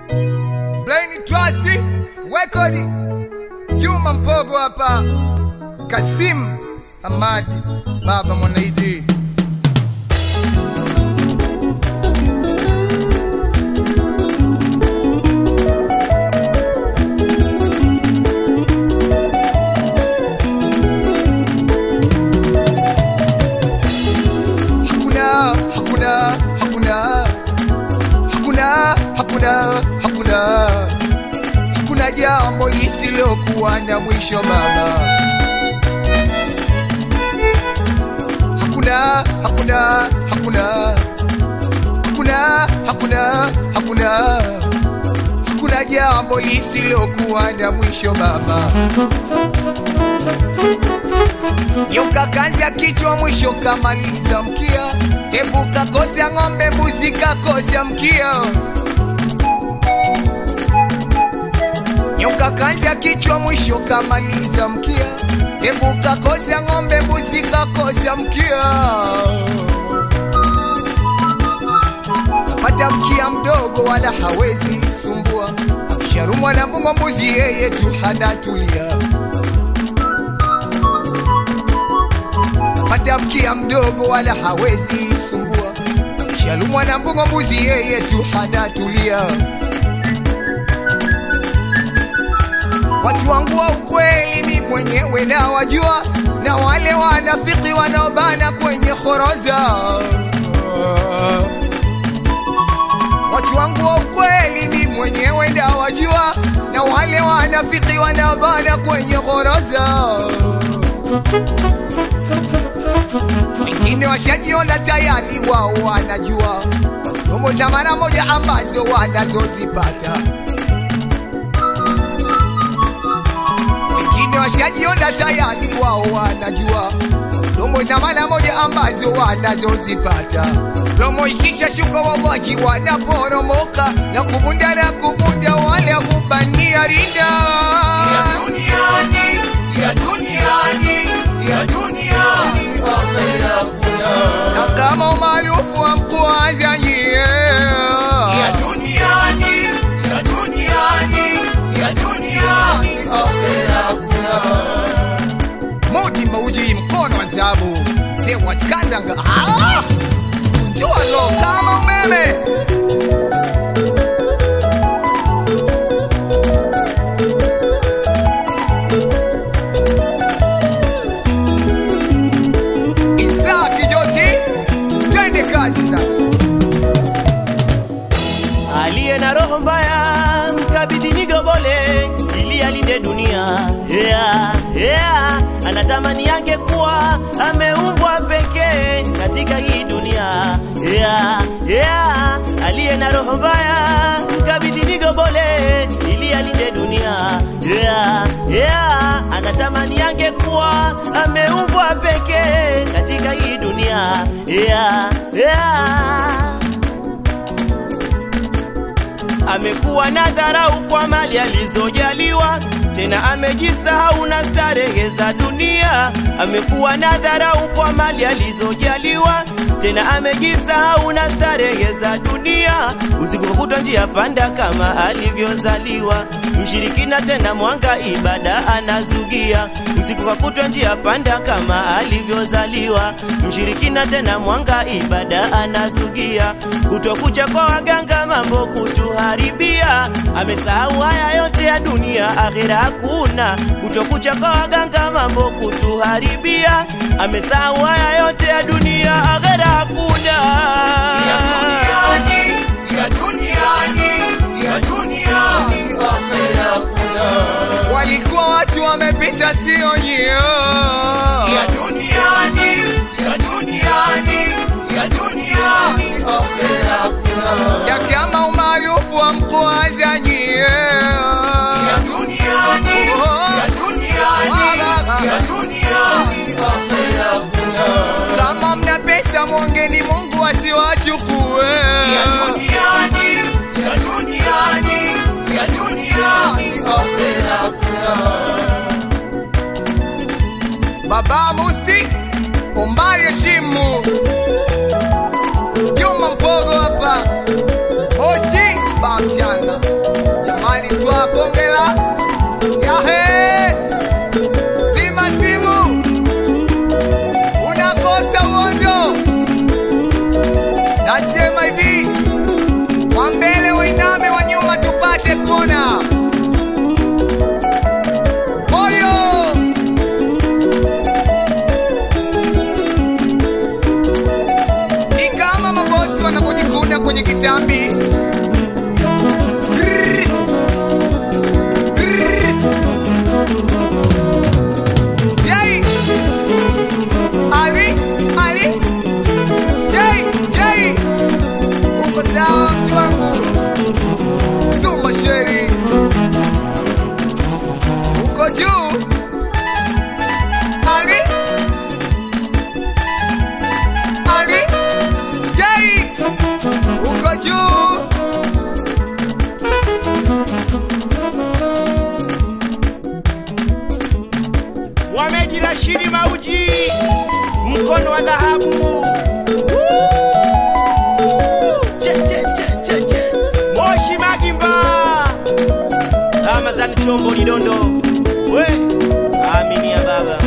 Plain Trust Record Juma Mpogo hapa Kasim Hamad Baba Mwanaiti Hakuna, hakuna, hakuna Hakuna, hakuna, hakuna Hakuna jambo lisilokuwa na mwisho mama Hakuna, hakuna, hakuna Hakuna, hakuna, hakuna Hakuna jambo lisilokuwa na mwisho mama Yoka kazi ya kichwa mwisho kamaliza mkia Hebu kakosya ng'ombe mbuzi kakosya mkia Nyoka kazi ya kichwa mwisho kamaliza mkia Hebu kakosya ng'ombe mbuzi kakosya mkia Pata mkia mdogo wala hawezi sumbua Akisharumwa na mbung'o mbuzi yeye tu hanatulia Pata mkia mdogo wala hawezi sumbua Akisharumwa na mbung'o mbuzi yeye tu hanatulia Watu wangu wa ukweli mi mwenyewe na wajua, na wale wanafiki wanaobana kwenye khoroza. Watu wangu wa ukweli mi mwenyewe na wajua, na wale wanafiki wanaobana kwenye khoroza. Wengine washajiona tayari, wao wanajua promo za mara moja ambazo wanazozipata. wengine washajiona tayari, wao wanajua promo za mara moja ambazo wanazozipata. Promo ikisha shuka, wawaji wanaporomoka na kubunda na kubunda, wale kubania rinda ya duniani, ya duniani, ya duniani, akhera kuna na kama umaarufu wa mkuaza nyie ya duniani, ya duniani, ya duniani, akhera kuna Mudi mauji mkono wa zabu se watikandanga ah! kunjua lo kama umeme Isa kijoti twende kazi sasa aliye na roho mbaya mkabidhi nigobole ili alinde dunia yeah, yeah. anatamani yange kuwa ameumbwa pekee katika hii dunia yeah, yeah. aliye na roho mbaya mkabidhi nigobole ili alinde dunia yeah, yeah. anatamani yange kuwa ameumbwa pekee katika hii dunia yeah, yeah amekuwa na dharau kwa mali alizojaliwa, tena amejisahau na starehe za dunia. Amekuwa na dharau kwa mali alizojaliwa, tena amejisahau na starehe za dunia. Usiku kutwa njia panda kama alivyozaliwa, mshirikina tena mwanga ibada anazugia. Usiku kwa kutwa njia panda kama alivyozaliwa, mshirikina tena mwanga ibada anazugia. Kutokucha kwa waganga mambo kutuharibia, amesahau haya yote ya dunia, akhera hakuna. Kutokucha kwa waganga mambo kutuharibia, amesahau haya yote ya dunia, akhera hakuna. ya duniani, ya duniani, ya duniani, akhera kuna. Walikuwa watu wamepita, sio nyie. Ya duniani, ya duniani, ya duniani, akhera kuna. Ya kama umaarufu wa mkoaza nyie. Ya duniani, ya duniani, ya duniani, akhera kuna. Kama mna pesa mwongeni Mungu asiwachukue. Ya duniani, ya duniani, ya duniani, akhera kuna. Baba Musti Omari Heshimu Juma Mpogo hapa Oshi Bamchana Haji Rashidi Mauji, mkono wa dhahabu. Che, che, che, che, che. Moshi Magimba, Ramazani Chombo Lidondo, we aminia baba